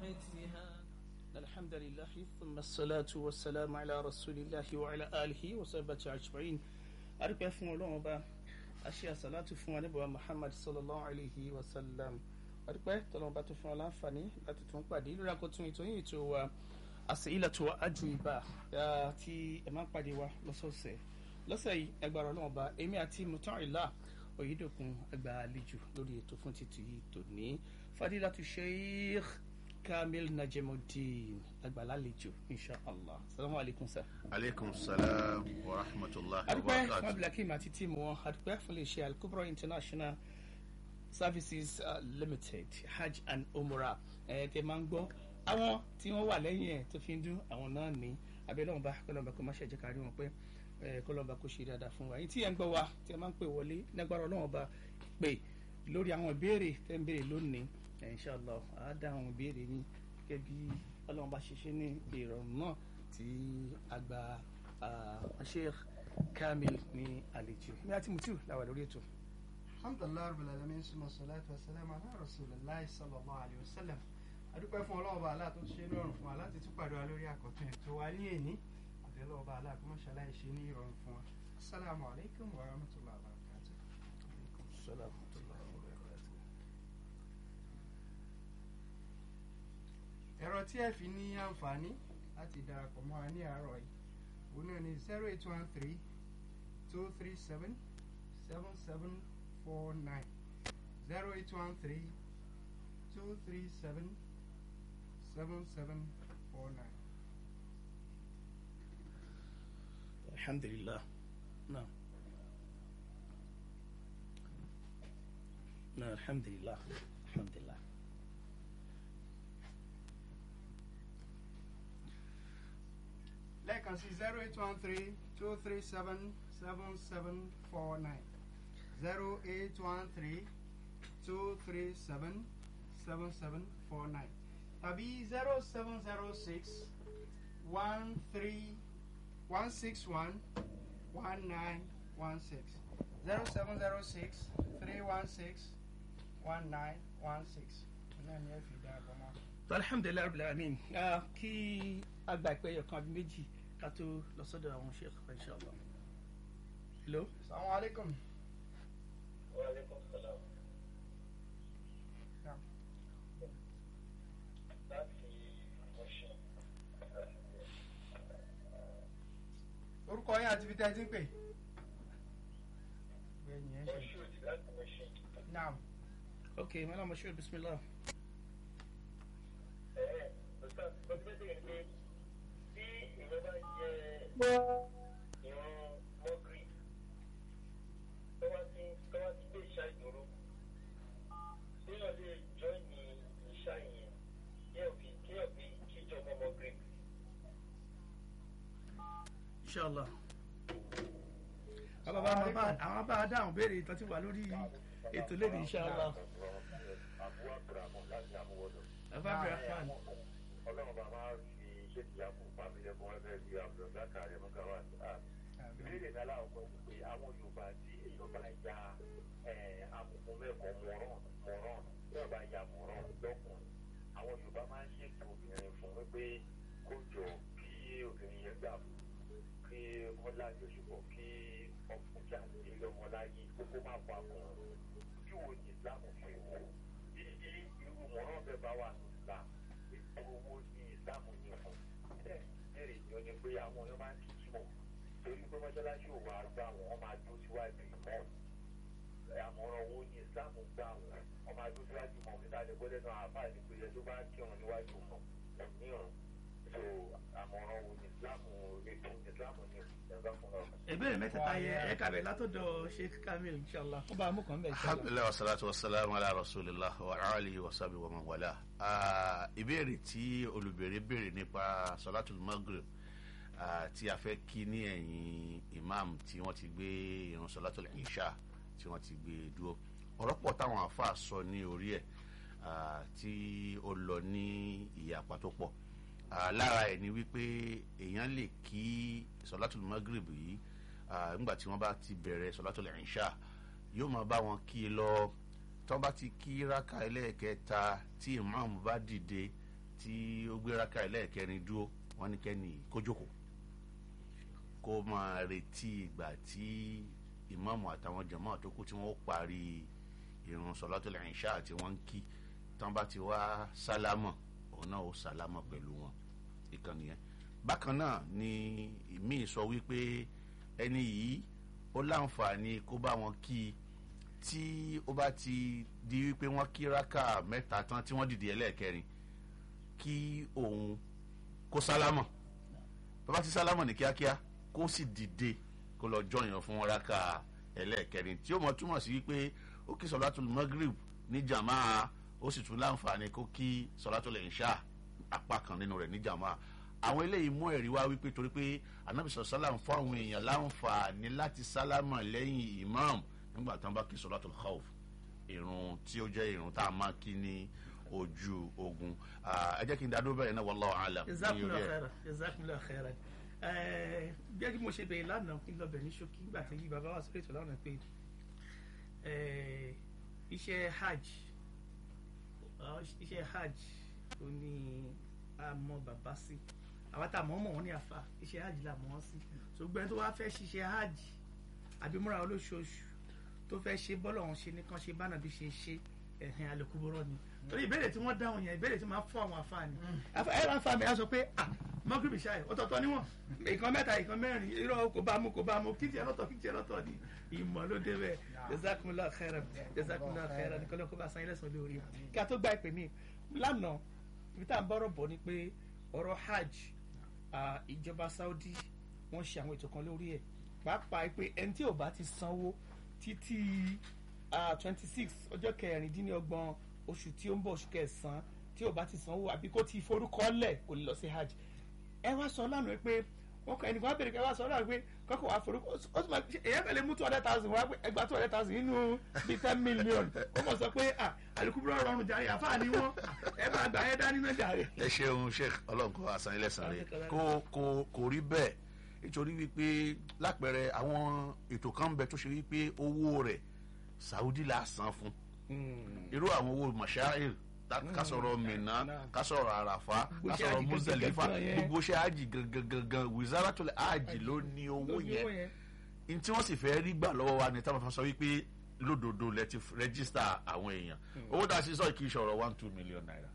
بيتها الحمد لله ثم الصلاة والسلام على رسول الله وعلى آله وصحبه أجمعين أرجع فún Ọlọ́run Ọba aṣẹ àsàlátù fún wa níbọ̀ Muhammad sallallahu alayhi wa sallam adúpẹ́ tọ́lọ́run bá tó fún wa láǹfààní láti tún pàdé lórí àkótún ètò yìí tó wa àsìlẹ̀tò àjùìbá tí ẹ máa ń pàdé wa lọ́sọ̀ọ̀sẹ̀ lọ́sẹ̀ yìí ẹgbàá Ọlọ́run Ọba èmi àti Muta'ila Oyèdòkun ẹgbà àlejò lórí ètò fún títí tòní Fadilatu Sheikh Kamil Najemuddin ẹgbà lálejò inshallah salamu alaykum sir. aleykum salaam wa rahmatulah wa adúpẹ́ fún barakatu. abdulhakeem àti tíìmù wọn adúpẹ́ fún iléeṣẹ́ alukobro international services uh, limited hajj and umrah ẹ̀ tẹ́ máa ń gbọ́ àwọn tí wọ́n wà lẹ́yìn ẹ̀ tó fi ń dún àwọn náà ní abẹ́lẹ́wọ̀nba kọlọ́mba kó má ṣe jẹ́ kárí wọn pé ẹ̀ kọlọ́mba kó ṣe dáadáa fún wa yìí tí ẹ̀ ń gbọ́ wa tí ẹ máa ń pè wọlé nígbàrá ọlọ́wọ́nba pè lórí àwọn ìbéèrè tẹ́ ń béèrè lónìí ẹ̀ inshallah á dá àwọn ìbéèrè yín gẹ́gẹ́ bí ọlọ́wọ́nba ṣe ṣe ní ìrọ̀rùn náà tí àgbà Sheikh Kamil ní àlejò ní àti mutiu làwà lórí ètò. alhamdulilayi rabbil alamin suma salatu wa salam ala rasulillahi sallallahu alayhi wa sallam adúpẹ́ fún ọlọ́run bá aláà tó ti ṣe ní ìrọ̀rùn fún wa láti tún pàdé wa lórí àkọ́tún ètò wa ní èní àti ọlọ́run bá aláà kó má ṣàlàyé ṣe ní ìrọ̀rùn fún wa asalaamu alaykum wa rahmatullahi wa barakatuh. ẹ̀rọ tí ẹ fi ní àǹfààní láti darapọ̀ mọ́ wa ní àárọ̀ yìí òun náà ni zero eight one three two three seven seven seven four nine zero eight one three two three seven seven seven four nine. alhamdulillah náà náà alhamdulillah alhamdulillah. lẹ́ẹ̀kan sí zero eight one three two three seven seven seven four nine zero eight one three two three seven seven seven four nine tàbí zero seven zero six one three one six one one nine one six zero seven zero six three one six one nine one six náà ni ẹ fi darapọ̀ mọ́. alhamdulilayi rabbil alamin Ah, kí àgbà ìpè ẹyọ kan àbí méjì ká tó lọ sọ́dọ̀ àwọn sheikh inshallah. hello. salamu alaikum. Waalaikum salam. Yeah. Láti Ọ̀ṣun. orúkọ yín àti ibi tẹ́ ẹ ti ń pè. bẹ́ẹ̀ni ẹ ṣe. Ọ̀ṣun ti láti Ọ̀ṣun. naam okay malam mashur bismillah. Ẹ̀ẹ́ ọ̀sán ọdún bẹ́ẹ̀ ni pé tí èèyàn bá jẹ ìran mọ́gírì tó wá sí tó wá sí pé ìṣá ìdúró téèyàn lè jọ ní ìṣá yẹn kéèyàn fi kéèyàn fi kíjọ mọ́ mọ́gírì. inshallah. àwọn bá àwọn bá àwọn bá dáhùn béèrè tó ti wà lórí ètò lẹ́nu inshallah. Àbúrò àbúrò láti àmúwọ́dọ̀. bàbá abdulrahman. ọlọ́run bá máa fi iṣẹ́ ti yàgò pàmílẹ̀ fún ẹgbẹ́ bíi abdulrasaka rẹ̀ mọ́ká wà ní àmì. ìbéèrè náà láwùjọ ni pé àwọn yorùbá tí èèyàn bá ya amòfin mẹ́kọ̀ọ́ mọ̀rán mọ̀rán tí wọ́n bá ya mọ̀rán lọ́kùnrin àwọn yorùbá máa ń ṣètò obìnrin fún wípé kó jọ kí obìnrin yẹn gbà fún kí wọ́n lájọ ṣùgbọ́n kí ọkùnrin àti ilé ọmọ láyé kókó má pa fún un ojú wo ni islam fi wò bí irú mọ̀rán bẹ́ẹ̀ bá wà ní islam ètò owó ní islam ní fún bẹ́ẹ̀ béèrè ni ó ní pé àwọn èèyàn máa ń kí jímọ̀ torí pé mọ́ṣáláṣí ò wá gbà wọ́n máa dó síwájú ìmọ̀ àmọ̀ràn owó ní islam gbà wọ́n wọ́n máa dó síwájú ìmọ̀ níta lè gbọ́dọ̀ náà àbá ìdíkùlẹ̀ tó bá kírun níwájú mọ̀ òmíràn so àmọ̀ràn owó ní islam ètò islam ní ìjọba fún ọ. ìbéèrè mẹ́tẹ̀ẹ̀ta yẹ ẹ kàbẹ̀ látọ̀dọ̀ sheikh kamil inshallah. ó bá a mú kàn bẹ́ẹ̀ inshallah. alhamdulilayi wa salatu wa salam ala rasulillah wa alihi wa sabi wa man wala. Ah, ìbéèrè tí olùbèrè béèrè nípa salatul maghrib ah, tí a fẹ́ kí ní ẹ̀yìn imam tí wọ́n ti gbé irun salatul isha tí wọ́n ti gbé dúró ọ̀rọ̀ pọ̀ táwọn àáfàá sọ ní orí ẹ̀ ah, tí ó lọ ní ìyapa tó pọ̀ Ah, lára ẹ̀ ni wípé èèyàn lè kí salatul maghrib yìí ah, nígbà tí wọ́n bá ti bẹ̀rẹ̀ salatul isha yóò máa bá wọn kí i lọ tó bá ti kí rákà ẹlẹ́ẹ̀kẹta tí imam bá dìde tí ó gbé raka ẹlẹ́ẹ̀kẹrin dúró wọ́n ní kẹ́ni kó jókòó kó máa retí ìgbà tí ìmáàmù àtàwọn jàmáà tó kù tí wọ́n parí irun sọ̀látùl ìṣá tí wọ́n ń kí tán bá ti wá sálámọ̀ òun náà ó sálámọ̀ pẹ̀lú wọn ìkànnì yẹn bákan náà ni ìmíì sọ wípé ẹni yìí ó láǹfààní kó bá wọn kí i tí ó bá ti di wípé wọ́n kí rákà mẹ́ta tán tí wọ́n dìde ẹlẹ́ẹ̀kẹrin kí òun kó sálámọ̀ tó bá ti sálámọ̀ ní kíákíá kó sì dìde kó lọ jọyàn fún rákà ẹlẹ́ẹ̀kẹrin tí ó mọ̀ túmọ̀ sí wípé ó kí sọ̀látùl magrib ní jàmáà ó sì tún láǹfààní kó kí sọ̀látùl ìṣá apá kan nínú rẹ̀ ní jàmáà àwọn eléyìí mú ẹ̀rí wá wípé torí pé anabi sọ̀rọ̀ sálàm fún àwọn èèyàn láǹfààní láti sálámà lẹ́yìn imam nígbà tí wọ́n bá kí sọ̀látùl khawf irun tí ó jẹ́ irun tá a máa kí ní ojú ogun ẹ jẹ́ kí n dádó bẹ́ẹ̀ náà wallahu alam. jazakumullahu khairan jazakumullahu khairan gẹ́gẹ́ bí mo ṣe bẹ̀rẹ̀ lánàá kí n lọ bẹ̀ ní ṣókí nígbà tí yí bàbá wa sórí ètò lánàá pé iṣẹ́ hajj iṣẹ́ hajj ó ní àmọ́ bàbá sí àwọn tá a mọ̀ mọ̀ wọ́n ní àfa iṣẹ́ hajj là mọ̀ wọ́n sí ṣùgbọ́n tó wá fẹ́ ṣiṣẹ́ hajj àbí múra olóṣooṣù tó fẹ́ ṣe bọ́lọ̀ wọn ṣe nìkan ṣe bánà bí ṣe ṣe ẹ̀hìn alẹ́kùbọ́rọ́ ni torí ìbéèrè tí wọ́n dáhùn yẹn ìbéèrè tí wọ́n máa fún àwọn àfa ni ẹ̀rọ àfa mi á sọ pé ah mọ́gìrìbì ṣáà ọ̀tọ̀ọ̀tọ̀ níwọ̀n ìkan mẹ́ta ìkan mẹ́rin irọ́ kò bá mu kò bá mu kí tiẹ̀ lọ́tọ̀ kí tiẹ̀ lọ́tọ̀ ni ìmọ̀ ló dé bẹ́ẹ̀ jazakumullahu khairan jazakumullahu khairan nìkan lọ́kọ́ bá san ilé sàn lórí kí a tó gba ìpè mí lánàá ibi tá à ń bọ́rọ̀ bọ̀ ni pé ọ̀rọ̀ hajj ìjọba Saudi wọ́n ṣe àwọn ètò kan lórí ẹ̀ pàápàá pé ẹni tí ò bá ti sanwó títí twenty six ọjọ́ kẹrìndínlọ́gbọ̀n oṣù tí ó ń bọ̀ oṣù kẹsàn-án tí ò bá ti sanwó àbí kó ti forúkọ lẹ̀ kò lè lọ sí hajj ẹ wá sọ lánàá pé wọn kọ ẹnìkan bèrè kẹ wá sọ lánàá pé kọkọ wá forúkọ ó sì máa èyàn fẹlẹ mú two hundred thousand wá ẹgbàá two hundred thousand nínú bíi ten million ó mọ̀ sọ pé àlùkùbúrò rọrùn jàre àfáà ni wọn ẹ máa gbà ẹ dání náà jàre. ẹ ṣeun sheikh ọlọ́run kó asan ilẹ̀ sàn rẹ̀ kó kó kò rí bẹ́ẹ̀ nítorí wípé lápẹẹrẹ àwọn ètò kan ń bẹ tó ṣe wípé owó rẹ̀ Saudi la san fún irú àwọn owó mashair ká sọ̀rọ̀ Mina ká sọ̀rọ̀ Àràfá ká sọ̀rọ̀ Muzdalifa gbogbo ṣe àjì gangan Wizaratul àjì ló ní owó yẹn n tí wọ́n sì fẹ́ rí gbà lọ́wọ́ wa ni táwọn fa sọ wípé lódodo lẹ ti rẹ́gísítà àwọn èèyàn owó dà sí sọ kì í ṣọ̀rọ̀ one two million naira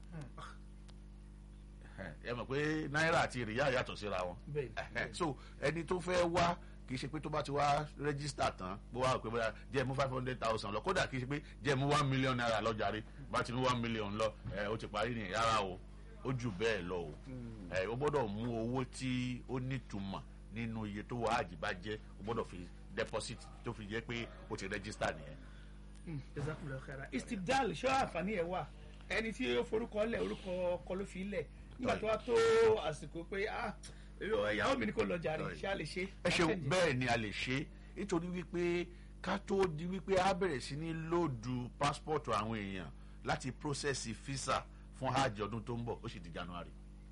ẹ mọ̀ pé náírà àti rìyá yàtọ̀ síra wọn so ẹni tó fẹ́ wá kì í ṣe pé tó bá ti wá rẹ́gísítà tán bó wá pé bóyá jẹ́ mú five hundred thousand lọ kódà kì í ṣe pé jẹ́ mú one million naira lọ jàre bá ti mú one million lọ ẹ ó ti parí nìyẹn rárá o ó jù bẹ́ẹ̀ lọ o ẹ ó gbọ́dọ̀ mú owó tí ó nítumọ̀ nínú iye tó wà ájì bá jẹ́ ó gbọ́dọ̀ fi deposit tó fi jẹ́ pé ó ti rẹ́gísítà nìyẹn. jazakumullahu khairan istibdal ṣé àǹfààní ẹ wà ẹni tí ó forúkọ lẹ̀ orúkọ ọkọ ló fi lẹ̀ nígbà tó wá tó àsìkò pé ah ìyàwó mi ni kò lọ jàre ṣé a lè ṣe. ẹ ṣeun bẹ́ẹ̀ ni a lè ṣe nítorí wípé ká tó di wípé a bẹ̀rẹ̀ sí ní lóòdù pásítọ̀tù àwọn èèyàn láti process visa fún hajj ọdún tó ń bọ̀ ó sì di january.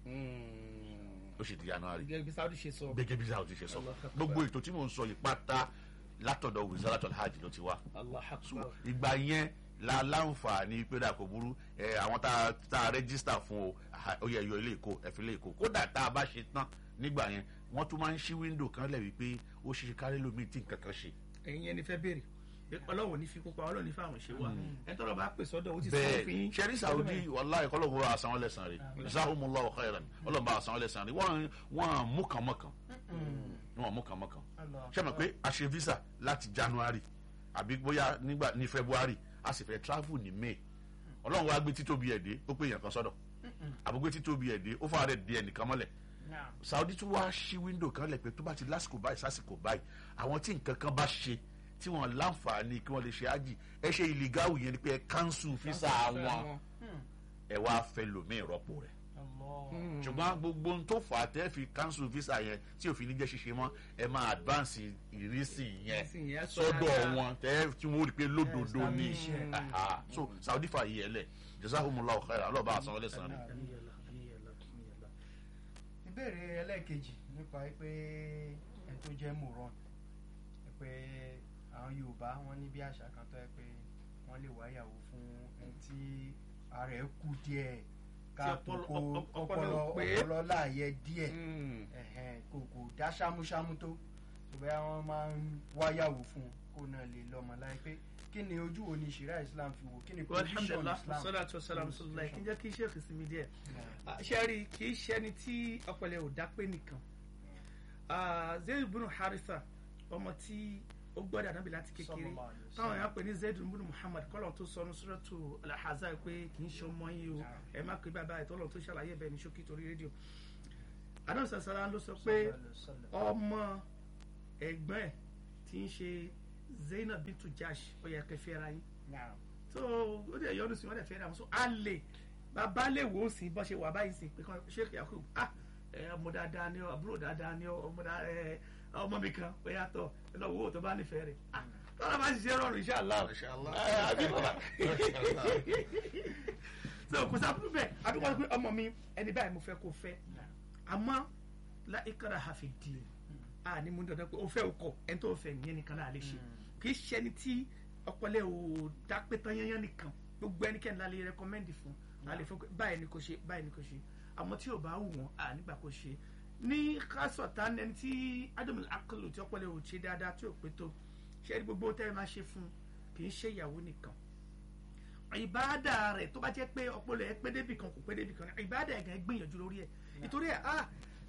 ó sì di january. gẹ́gẹ́ bí saudi ṣe sọ. gẹ́gẹ́ bí saudi ṣe sọ gbogbo ètò tí mò ń sọ yìí pátá látọ̀dọ̀ wizaratul hajj ló ti wá. ìgbà yẹn la láǹfààní pé dà kò burú ẹ àwọn tá a rẹ́gísítà fún o ó yẹ yọ ilé ìkó ẹ̀fí ilé ìkó kódà tá a bá ṣe tán nígbà yẹn wọ́n tún máa ń ṣí wíńdò kan lẹ̀ wípé ó ṣe kárí lómi tí nǹkan kan ṣe. ẹ̀yin ẹni fẹ́ béèrè ọlọ́wọ́ ní fi kópa ọlọ́wọ́ ní fáwọn ṣe wá ẹ tọrọ bá pè sọ́dọ̀ ó ti sọ fún bẹ́ẹ̀ sẹ́rí Saudi wàláhì kọ́lọ́hún bá àsanwó lẹ́sàn rẹ̀ jazakumullahu khairan ọlọ́run bá àsanwó lẹ́sàn rẹ̀ wọ́n wọ́n mú kàn mọ́kàn wọ́n mú kàn mọ́kàn ṣé mo pé a ṣe visa láti January àbí bóyá nígbà ní February a sì fẹ́ travel ní May ọlọ́run wá gbé títóbi ẹ̀ dé ó pé èèyàn kan sọ́dọ̀ àbúgbé títóbi ẹ̀ dé ó fà rẹ̀ di ẹnìkan mọ́lẹ̀ Saudi tún wá ṣí wíńdò kan lẹ̀ pé tó bá ti lásìkò báyìí sásìkò báyìí àwọn tí nǹkan kan bá ṣe tí wọ́n láǹfààní kí wọ́n lè ṣe ájì ẹ ṣe ìlígáwù yẹn ni pé ẹ kánṣu físà wọn ẹ wá fẹ́ lòmíì rọ́pò rẹ̀ ṣùgbọ́n gbogbo ohun tó fà á tẹ́ fi kánṣu físà yẹn tí òfin ní jẹ́ ṣíṣe mọ́ ẹ máa advance ìrísí yẹn sọ́dọ̀ wọn tẹ́ tí wọ́n rí pé lódodo ni so Saudi fà yí ẹ lẹ̀ jazakumullahu khairan alọ́ba àsanwó lẹ́sàn rẹ̀. ìbéèrè ẹlẹ́ẹ̀kejì nípa pé ẹ tó jẹ́ moron pé àwọn Yorùbá wọn ní bí àṣà kan tó yẹ pé wọ́n lè wáyàwó fún ẹni tí ara ẹ̀ kú díẹ̀ káàtó ọpọlọ- kó ọpọlọ ọpọlọ ò pé. ọpọlọ láàyè díẹ̀ Mm. ẹ̀hẹ́n, kò kò dá ṣámúṣámú tó ṣùgbọ́n àwọn máa ń wáyàwó fún un kó náà lè lọ́mọ láì pé kí ni ojú wo ni ṣìrá islam fi wò kí ni Well, position alhamdulillah islam. salatu wasalam sallallahu kí n jẹ́ kí iṣẹ́ òfin mi díẹ̀ Yeah. Ah, ṣe rí kì í ṣe ẹni tí ọpọlọ ò dá pé nìkan Ah, zayd bin haritha ọmọ tí ó gbọ́dọ̀ ànábì láti kékeré Sallallahu alaihi wasallam. táwọn èèyàn pè ní zayd bin muhammad kọ́lọ̀ tó sọnù suratu al-ahzab pé kì í ṣe ọmọ yìí o Yeah. ẹ má pè bàbá ẹ̀ tọ́lọ̀ tó ṣàlàyé bẹ́ẹ̀ ní ṣókí torí rédíò ànábì sàṣàlá ló sọ pé ọmọ ẹ̀gbọ́n ẹ̀ tí ń ṣe zainab bintu jash ó yẹ kẹ́ fẹ́ra yín Yeah. so ó dẹ̀ yọdún sí wọn dẹ̀ fẹ́ ra wọn so a lè bàbá lè wò ó sí bọ́ ṣe wà báyìí sí pé kan sheikh yakub ah ẹ, ọmọ dáadáa ni ọ àbúrò dáadáa ni ọ ọmọ dáa ẹ ọmọ mi kan ó yàtọ̀ ẹ lọ wò ó tó bá nífẹ̀ẹ́ rẹ̀ ah tọ́lá bá ṣiṣẹ́ rọrùn inshallah Inshallah. ẹ, àbí bàbá so kò sábà bẹ́ẹ̀ àbí wọ́n pé ọmọ mi ẹni báyìí mo fẹ́ kó fẹ́ àmọ́ la ikara hafi di a ní mú dandan pé o fẹ́ o kọ ẹni tó fẹ́ nìyẹn nìkan náà lè ṣe kì í ṣe ẹni tí ọpọlọ ò dápẹ́ tán yányán nìkan gbogbo ẹnikẹ́ni la lè rẹkọmẹ́ndì fún a lè fún pé báyìí ni kò ṣe báyìí ni kò ṣe àmọ́ tí ò bá wù wọ́n a nígbà kò ṣe ní kásọ̀tà ẹni tí adamu akọlù tí ọpọlọ ò ṣe dáadáa tí ò pé tó ṣe é gbogbo tẹ́ ẹ máa ṣe fún kì í ṣe ìyàwó nìkan ìbáàdà rẹ̀ tó bá jẹ́ pé ọpọlọ ẹ pé débì kan kò pé débì kan ìbáàdà ẹ̀ gan gbìyànjú lórí ẹ̀ nítorí ẹ̀ ah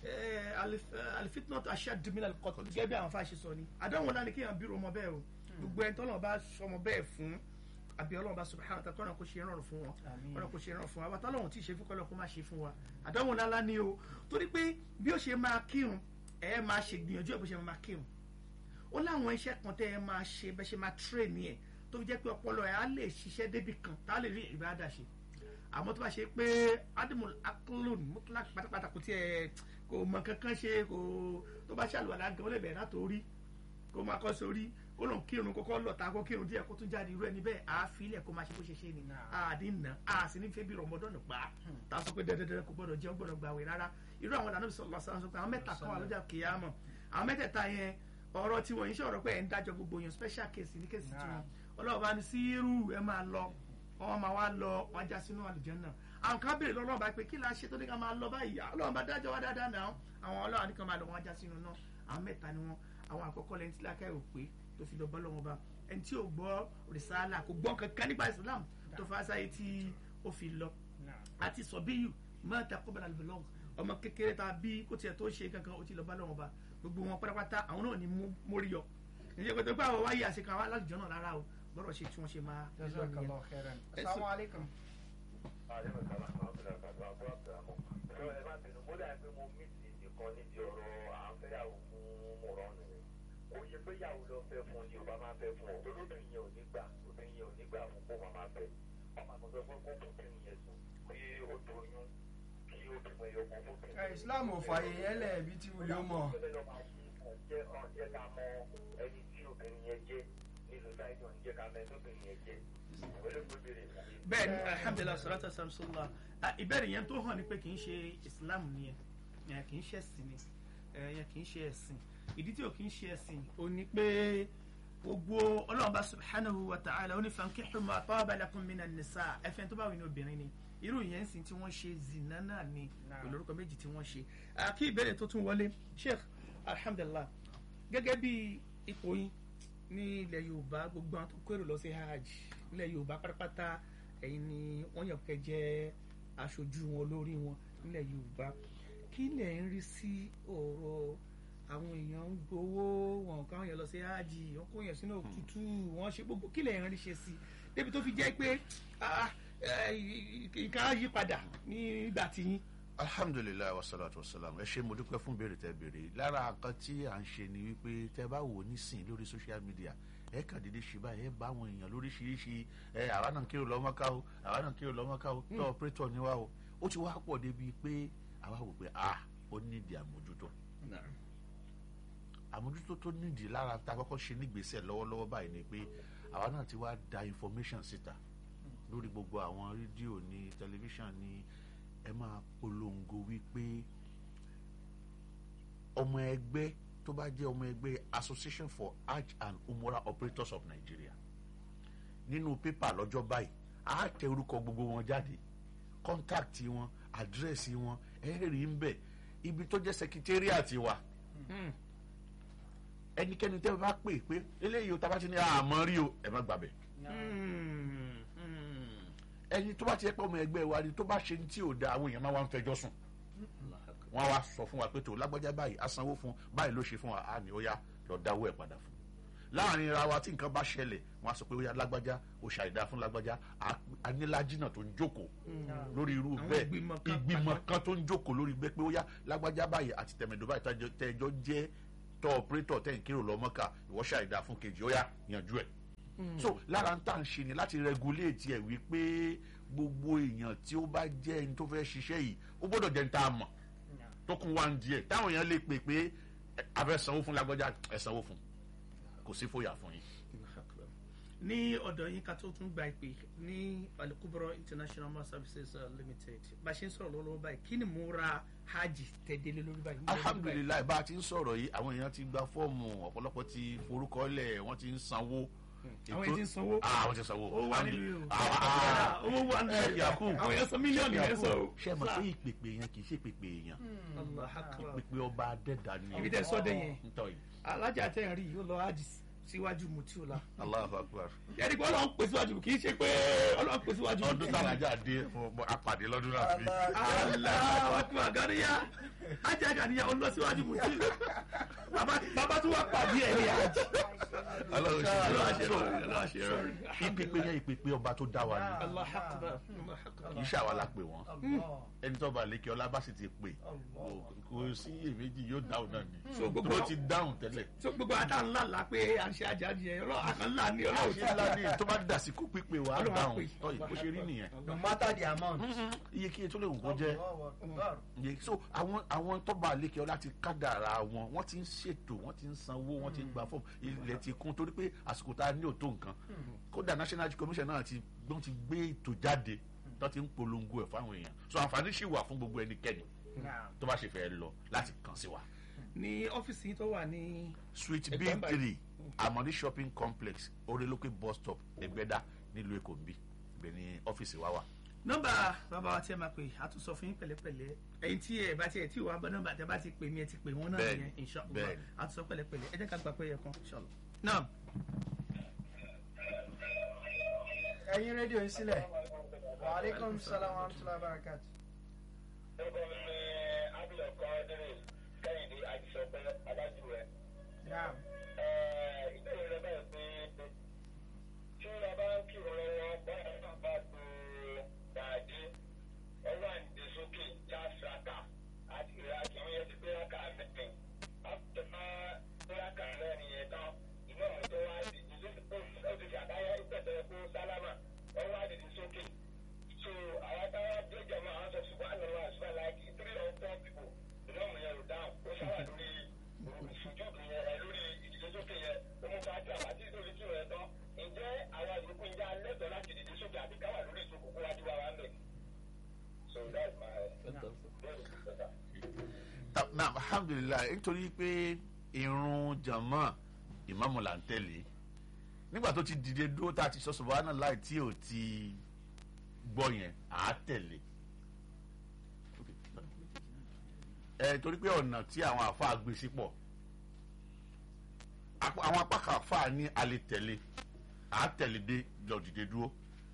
alifitnot aṣáàdùmílà kọtù gẹ́gẹ́ bí àwọn afáàṣẹ sọ ni àdánwò náà ni kéèyàn bírò ọmọ bẹ́ẹ̀ o gbogbo ẹni tọ́lọ́ bá sọmọ bẹ́ẹ̀ fún àbí ọlọ́run bá subhanahu wa ta'ala kọ́nà kó ṣe rọrùn fún wọn Àmín. kọ́nà kó ṣe rọrùn fún wa àbátá ọlọ́run tí ì ṣe fún kọ́nà kó má ṣe fún wa àdánwò ńlá ni o torí pé bí ó ṣe máa kírun ẹ máa ṣe gbìyànjú ẹ bó ṣe máa kírun ó láwọn iṣẹ́ kan tẹ́ ẹ máa ṣe bẹ́ ṣe máa train ẹ̀ tó fi jẹ́ pé ọpọlọ ẹ̀ á lè ṣiṣẹ́ débì kan tá a lè rí ìbáradà ṣe àmọ́ tó bá ṣe pé adimul aklon mutlak pátápátá kò tiẹ̀ kò mọ kankan ṣe kò tó bá ṣàlùwàlá gan ó lè bẹ̀rẹ̀ látòrí kó máa kọ́ sórí ó lòun kírun kókó lọ́ta kó kírun díẹ̀ kó tún jáde irú ẹni bẹ́ẹ̀ á filẹ̀ kó máa ṣe bó ṣe ṣe ni àdí nà á sì ní fẹ́ bí rọmọdọ́nù pa tá a sọ pé dandandan kò gbọdọ̀ jẹun gbọdọ̀ gbàwé rárá irú àwọn ìlànà sọ̀rọ̀ sọ̀rọ̀ sọ pé àwọn mẹ́ta kan wà lọ́jà kìyàmọ̀ àwọn mẹ́tẹ̀ẹ̀ta yẹn ọ̀rọ̀ tí wọ́n yín ṣe ọ̀rọ̀ pé ẹ̀ ń dájọ́ gbogbo yẹn special case ní case tí wọn ọlọ́run bá ní sírù ẹ máa lọ wọn máa wá lọ wọn já sínú àlùjánnà àwọn kan béèrè lọ́wọ́ bá pé kí la ṣe tó ní ká máa lọ báyìí ọlọ́run bá dájọ́ wá dáadáa náà àwọn ọlọ́run ní kan máa lọ wọn já sínú náà àwọn mẹ́ta ni wọn àwọn àkọ́kọ́ lẹ́ni tí lákẹ́ ò pé tó fi lọ bọ́ lọ́wọ́ bá ẹni tí ò gbọ́ rìsáàlà kò gbọ́ kankan nípa Islam tó fa sáyé tí ó fi lọ àti sọ̀bíyù mọ́ta kọ́bẹ̀rẹ̀ àlùbọ̀lọ́wọ́ ọmọ kékeré ta bí kó tiẹ̀ tó ṣe kankan ó ti lọ bá lọ́wọ́ bá gbogbo wọn pátápátá àwọn náà ní mórí yọ ìyẹn pé tó gbà wọ́n wáyé àṣekàn wá láti jọ́nà rárá o bọ́rọ̀ ṣe tí wọ́n ṣe máa lọ nìyẹn. jazakallah khairan assalamu alaikum. Aleykum salaam wa rahmatullahi wa barakatuh. Ṣé ẹ má bínú? Mo dàbí mo mí sí nìkan níbi ọ̀rọ̀ à ń fẹ́yàwó fún Mọ̀rọ́nù ni. Kò yẹ pé yàwó lọ fẹ́ fún ni ò bá máa fẹ́ fún ọ. Olóbìnrin yẹn ò ní gbà. Obìnrin yẹn ò ní gbà fún kó máa máa fẹ́. Ọmọ àmọ́ sọ pé kó bóbìnrin yẹn sùn kí ó doyún kí ó bímọ ẹyọ kan fóbìnrin. Ẹ, Islam ò fààyè yẹn lẹ̀ ibi tí wọ́n yóò mọ̀. Jẹ́ ọ̀jẹ́ ká mọ ẹni tí obìnrin yẹn jẹ́ ní society ọ̀n jẹ́ ká mọ ẹni tó obìnrin yẹn jẹ́. Ìwé ló gbé bèrè ìwé. bẹ́ẹ̀ ni alhamdulilah salatu wasalam sallallahu ah, ìbéèrè yẹn tó hàn ni pé kì í ṣe islam nìyẹn yẹn kì í ṣe ẹ̀sìn ni eh, yẹn kì í ṣe ẹ̀sìn ìdí tí ò kì í ṣe ẹ̀sìn ò ní pé gbogbo ọlọ́run bá subhanahu wa ta'ala ó ní fankihu ma taba lakum minan nisa ẹ̀fẹ̀ tó bá wù ní obìnrin ni irú yẹn sì tí wọ́n ṣe zina náà ni pẹ̀lú orúkọ méjì tí wọ́n ṣe Ah, kí ìbéèrè tó tún wọlé sheikh alhamdulilah gẹ́gẹ́ bí ipò yín ní ilẹ̀ yorùbá gbogbo àwọn tó kérò lọ sí hajj ilẹ̀ yorùbá pátápátá ẹ̀yin ni wọ́n yàn kẹ́ jẹ́ aṣojú wọn lórí wọn nílẹ̀ yorùbá kí lẹ̀ ń rí sí ọ̀rọ̀ àwọn èèyàn ń gbowó wọn káwọn èèyàn lọ sí hajj wọn kó èèyàn sínú òtútù wọn ṣe gbogbo kí lẹ̀ ń rí ṣe sí débi tó fi jẹ́ pé ah, eh, nǹkan á yí padà nígbà tí yín. alhamdulilayi wasalaatu wasalaam ẹ ṣe mo dúpẹ́ fún béèrè tẹ́ béèrè lára nǹkan tí à ń ṣe ni wípé tẹ́ bá wò nísìn lórí social media ẹ kàn dédé ṣe báyìí ẹ bá àwọn èèyàn lóríṣiríṣi ẹ àwa náà kérò lọ́mọ́ká o àwa náà kérò lọ́mọ́ká o tó ọ̀pẹ́tọ̀ ni wá o ó ti wá pọ̀ débi pé àwa wò pé ah ó nídìí àmójútó àmójútó tó nídìí lára tá a kọ́kọ́ ṣe nígbésẹ̀ lọ́wọ́lọ́wọ́ báyìí ni pé àwa náà ti wá da information síta lórí gbogbo àwọn rédíò ní tẹlifíṣàn ní ẹ máa polongo wípé ọmọ ẹgbẹ́ tó bá jẹ́ ọmọ ẹgbẹ́ association for hajj and umrah operators of nigeria nínú pépà lọ́jọ́ báyìí á tẹ orúkọ gbogbo wọn jáde kọ́ńtàkì wọn àdírẹ́sì wọn ẹ rí ń bẹ̀ ibi tó jẹ́ sẹkítẹ́rìàtì wa ẹnikẹ́ni tẹ́ bá pè pé eléyìí o tá a bá ti ní àmọ́ rí o ẹ má gbàbẹ̀ ẹni tó bá ti yẹ pé ọmọ ẹgbẹ́ wa ni tó bá ṣe ní tí ò da àwọn èèyàn máa wá ń fẹjọ́ sùn wọ́n á wá sọ fún wa pé tó lágbájá báyìí á sanwó fún báyìí ló ṣe fún wa á ní ó yá lọ dáwó ẹ̀ padà fún láàrin ra wa tí nǹkan bá ṣẹlẹ̀ wọ́n á sọ pé ó yá lágbájá ó ṣàìdá fún lágbájá anílájínà tó ń jókòó lórí irú Àwọn bẹ́ẹ̀ ìgbìmọ̀ kan ìgbìmọ̀ pàtó. kan tó ń jókòó lórí bẹ́ẹ̀ pé ó yá lágbájá báyìí àti tẹ̀mẹ̀dọ̀ báyìí tẹ́jọ́- tẹ́jọ́ jẹ́ tọ́ ọ̀pẹ́rẹ́tọ̀ tẹ̀ ń kérò lọ́mọ́ka ìwọ ṣàìdá fún kejì ó yá yanjú ẹ̀ so lára ń tà ń ṣe ni láti regulate ẹ̀ wípé gbogbo èèyàn tí ó bá jẹ́ ẹni tó fẹ́ ṣiṣẹ́ yìí ó gbọ́dọ̀ jẹ́ ní tá a mọ̀ tó kún wá ń di ẹ̀ táwọn èèyàn lè pè pé ẹ, a fẹ́ sanwó fún lágbájá ẹ sanwó fún kò sí fòyà fún yín. ní ọ̀dọ̀ yín ká tó tún gba ìpè ní alikubro international mass services uh, limited bá a ṣe ń sọ̀rọ̀ lọ́wọ́ báyìí kí ni mo ra hajj tẹ̀délé lórí báyìí. alhamdulilayi bá a ti ń sọ̀rọ̀ yìí àwọn èèyàn ti gba fọ́ọ̀mù ọ̀pọ̀lọpọ̀ ti forúkọ lẹ̀ wọ́n ti ń sanwó. àwọn èèyàn ti ń sanwó. ah wọ́n ti sanwó. owó wà nílùú Ah, ah, owó wà nílùú ẹ, Yakubu. àwọn èèyàn san mílíọ̀nù yẹn sọ o. ṣé ẹ mọ̀ pé ìpèpè yẹn kì í ṣe ìpèpè èèyàn Allah akbar. ìpèpè ọba adẹ́dà ni. Ibi tẹ́ sọ dé yẹn. ntọ́ yìí alájà tẹ̀ ń rí yìí ó lọ hajj síwájú mutiola. Allahu Akbar. yẹ́nì pé ọlọ́run pè síwájú kì í ṣe pé ọlọ́run pè síwájú. ọdún tàlájà dé mo- apàdé lọ́dún náà fi. aláwọ̀ akbar ganiya ajá ganiya ó lọ síwájú mutiola. bàbá bàbá tó wà pàdé ẹ̀ ní hajj. Ọlọ́run ṣe ọlọ́run ṣe rọrùn ọlọ́run ṣe rọrùn. ìpèpè yẹn ìpèpè ọba tó dá wa ni Allah akbar. Allah akbar. kì í ṣàwa la pè wọ́n ẹni tó bá lékè ọlá bá sì ti pè kò sí iyèméjì yóò dáhùn náà ni So, gbogbo- tó ti dáhùn tẹ́lẹ̀. so gbogbo àtà ńlá la pé à ń ṣe ajá di ẹ ọlọ́run àkàn ńlá ni ọlọ́run ṣé ńlá ní tó bá dà sí kó pípé wa á Ọlọ́run á dáhùn pè. tọ́ ìbò ṣe rí nìyẹn. no matter the amount. iye kí tó lè wù kó jẹ́ iye so àwọn àwọn tọ́ba lékè ọlá ti kádàrà wọn wọ́n ti ń ṣètò wọ́n ti ń sanwó wọ́n ti ń gba fọ́ọ̀mù ilẹ̀ ti kún torí pé àsìkò tá a ní òtó nǹkan kódà national Health commission náà ti wọ́n ti gbé ètò jáde tó ti ń polongo ẹ̀ fáwọn èèyàn so àǹfààní ṣì wà fún gbogbo ẹnikẹ́ni tó bá ṣe fẹ́ lọ láti kàn sí wa. ní ọ́fíìsì yìí tó wà ní suite b Ẹgbẹ́ báyìí. three amoni shopping complex oreloke bus stop ẹgbẹ́dá nílùú èkó nbí ibẹ̀ ni ọ́fíìsì wa wà. nọ́mbà bàbá wa tí ẹ máa pè á tún sọ fún yín pẹ̀lẹ́pẹ̀lẹ́ ẹ̀yin tí ẹ bá tiẹ̀ tí ò wá bá nọ́mbà tẹ bá ti pè mí ẹ ti pè wọ́n náà Bẹ́ẹ̀ni, yẹn inshallah bẹ́ẹ̀ni. á tún sọ pẹ̀lẹ́pẹ̀lẹ́ ẹ jẹ́ ká gba pé yẹ kan inshallah. náà ẹ̀yin rédíò yín sílẹ̀. wa aleykum salaam wa rahmatulahi wa barakatu. orúkọ mi ni abilọ kọ́ńdírì kẹ́hìndé àjíṣọpẹ́ adájúwẹ̀. naam ìbéèrè rẹ báyìí pé tí a bá ń kírun lọ́wọ́ báyìí náà bá tó dàdé ọwọ́ àǹdè sókè já sàkà àti ìrákì àwọn yẹn ti gbé rákà mẹ́rin àtúntò máa gbé rákà mẹ́rin yẹn tán ìmọ̀ àwọn tó wá di ìdílé ó ti ṣàdáyà ìpẹ̀tẹ̀ kó sálámà ọwọ́ àdìdì sókè so àwọn táwọn jẹjẹ máa ń sọ ṣùgbọ́n àlọ́ wa ṣùgbọ́n láìkí three or four people ìmọ̀ yẹn ò dáhùn ó sáwà lórí ìṣojú yẹn ẹ lórí ìdílé sókè yẹn ó mú ká jà àti ìdórí tí rẹ tán ǹjẹ́ àwọn ìyókù ń já lẹ́tọ̀ọ́ láti dìde sókè àti káwà lórí ìṣòkò kó wájú wa wá ń bẹ̀. so that's my very good better. Ta- na alhamdulilayi nítorí pé irun jama ìmáàmù là ń tẹ̀lé nígbà tó ti dìde dúró tá a ti sọ subhanallah tí ò ti gbọ́ yẹn à á tẹ̀lé ẹ torí pé ọ̀nà tí àwọn àfáà gbé sí pọ̀ Apá- àwọn apá kan àfáà ní a lè tẹ̀lé à á tẹ̀lé dé lọ dìde dúró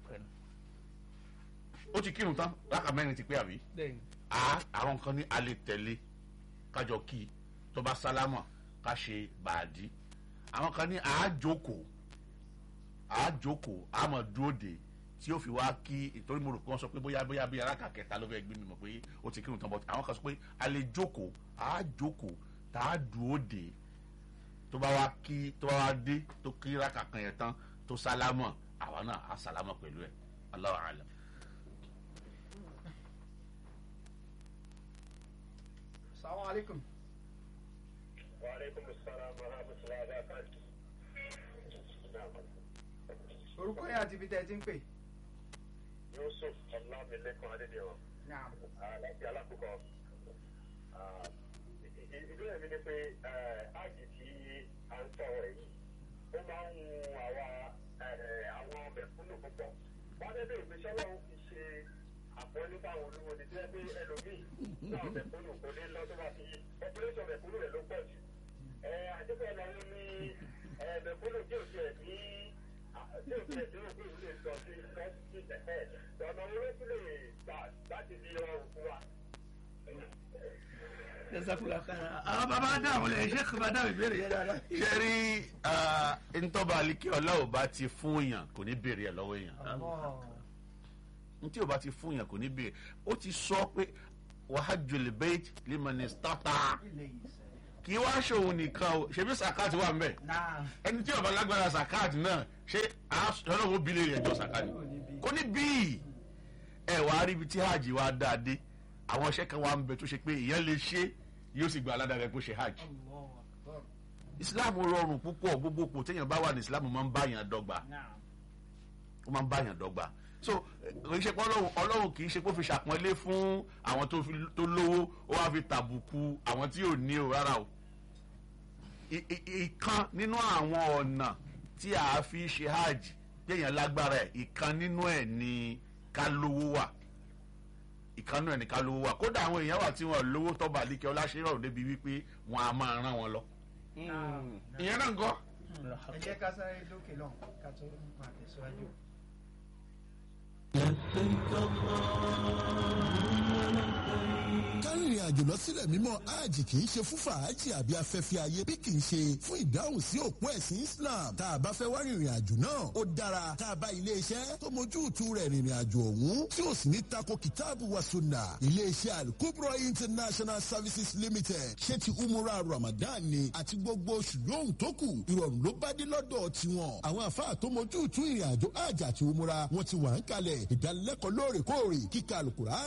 ó ti kírun tán rákà mẹ́rin ti pé àbí bẹ́ẹ̀ni a àwọn kan ní a lè tẹ̀lé kájọ kí tó bá sálámà ká ṣe bàdí àwọn kan ní a jókòó a jókòó a mọ̀ dúró de tí ó fi wá kí ìtorí mo rò pé wọ́n sọ pé bóyá bóyá bí aráka kẹta ló fẹ́ gbé mi mọ̀ pé ó ti kírun tán bọ́ àwọn kan sọ pé a lè jókòó a jókòó tá a dúró de tó bá wá kí tó bá wá dé tó kí ráka kan yẹn tán tó sálámà àwa náà a sálámà pẹ̀lú ẹ̀ Allahu a'lam. salaam aleykum. wa aleykum salaam wa rahmatulahi wa barakatuh. orúkọ yẹn àti ibi tẹ́ ẹ ti ń pè. yusuf ọlámilékan adédèwọ̀n. naam láti alákòókò ìbéèrè mi ni pé áàgì tí a ń sọ̀rọ̀ yìí ó máa ń hun àwa àwọn mẹ̀kúnnù púpọ̀ wọ́n dé bẹ́ẹ̀ ìgbésẹ̀ wọn fi ṣe àpọ́nlé fáwọn olówó ni jẹ́ pé ẹlòmíì náà mẹ̀kúnnù kò ní lọ tó bá fi ọpọlẹ́sọ̀ mẹ̀kúnnù rẹ̀ ló pọ̀ jù. ẹ àdébẹ̀ lọ́wọ́ ní ẹ mẹ̀kúnnù tí ò tiẹ̀ ní tí ò tiẹ̀ ní òkú ìlú lè sọ sí lọ́sí ẹ̀ ọ̀nà owó tí lè gbà láti fi rọrùn fún wa. jẹ́sàkúlà kára àwọn bàbá dáhùn lẹ̀ ṣé kò bá dáhùn ìbéèrè yẹn dáadáa. ṣe rí ntọ́ba alikẹ́ ọlá ò bá ti fún yàn kò ní béèrè ẹ̀ lọ́wọ́ èèyàn ntí ò bá ti fún yàn kò ní béèrè ó ti sọ pé wàhájú bait limani stata kì í wá ṣòun nìkan o ṣebí sàkáàtì wà mbẹ ẹni tí ó bá lágbára sàkáàtì náà ṣé ọlọ́run bílẹ̀ rẹ̀ jọ sàkáàtì kò ní bíi ẹ wàá rí ibi tí hajj wa dáa dé àwọn iṣẹ́ kan wà ń bẹ tó ṣe pé ìyẹn lè ṣe yóò sì gba aládàá rẹ̀ kó ṣe hajj islam rọrùn púpọ̀ gbogbo kò téèyàn bá wà ní islam máa ń bá yàn dọ́gba ó máa ń bá yàn dọ́gba so kì í ṣe pé ọlọ́run ọlọ́run kì í ṣe pé ó fi ṣàpọ́nlé fún àwọn tó fi- tó lówó ó wá fi tàbùkù àwọn tí ò ní o rárá o I- i- ìkan nínú àwọn ọ̀nà tí a fi ṣe hajj téèyàn lágbára ẹ̀ ìkan nínú ẹ̀ ni ká lówó wà ìkan nínú ẹ̀ ni ká lówó wà kódà àwọn èèyàn wà tí wọn lówó tọ́ba àlíkẹ́ ọláṣẹ́rọ̀ débi wípé wọn a máa rán wọn lọ ìyẹn náà ń kọ́ ẹ jẹ́ ká sáré lókè lọ́hùn ká tó máa tẹ̀síwájú. kárìnrìn àjò lọ sílẹ̀ mímọ́ hajj kì í ṣe fún fàájì àbí afẹ́fẹ́ ayé bí kì í ṣe fún ìdáhùn sí òpó ẹ̀sìn islam tá a bá fẹ́ wá rìnrìn àjò náà ó dára tá a bá iléeṣẹ́ tó mójú ìtú rẹ̀ rìnrìn àjò ọ̀hún tí ó sì ní tako kìtáàbù wa sunna iléeṣẹ́ alukubro international services limited ṣé ti umura ramadan ni àti gbogbo oṣù lóhùn tó kù ìrọ̀rùn ló bá dé lọ́dọ̀ tiwọn àwọn àfáà tó mójú ìtú ìrìn àjò hajj àti umura wọn ti wà ń kalẹ̀ ìdánilẹ́kọ̀ọ́ lóòrèkóòrè kíkà alukura